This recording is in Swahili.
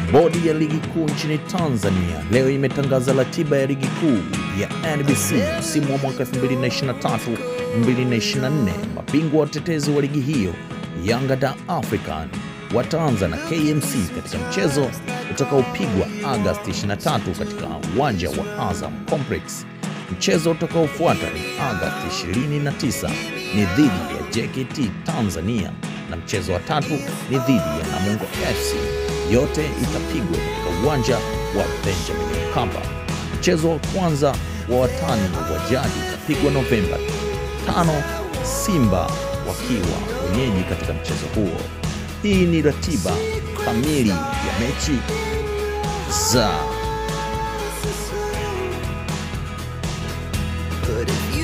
Bodi ya ligi kuu nchini Tanzania leo imetangaza ratiba ya ligi kuu ya NBC msimu wa mwaka 2023-2024. Mabingwa watetezi wa ligi hiyo Yanga da African wataanza na KMC katika mchezo utakaopigwa Agasti 23 katika uwanja wa Azam Complex. Mchezo utakaofuata ni Agasti 29 ni dhidi ya JKT Tanzania na mchezo wa tatu ni dhidi ya Namungo FC. Yote itapigwa katika uwanja wa Benjamin Mkapa. Mchezo wa kwanza wa watani wa jadi utapigwa Novemba 5, Simba wakiwa wenyeji katika mchezo huo. Hii ni ratiba kamili ya mechi za But if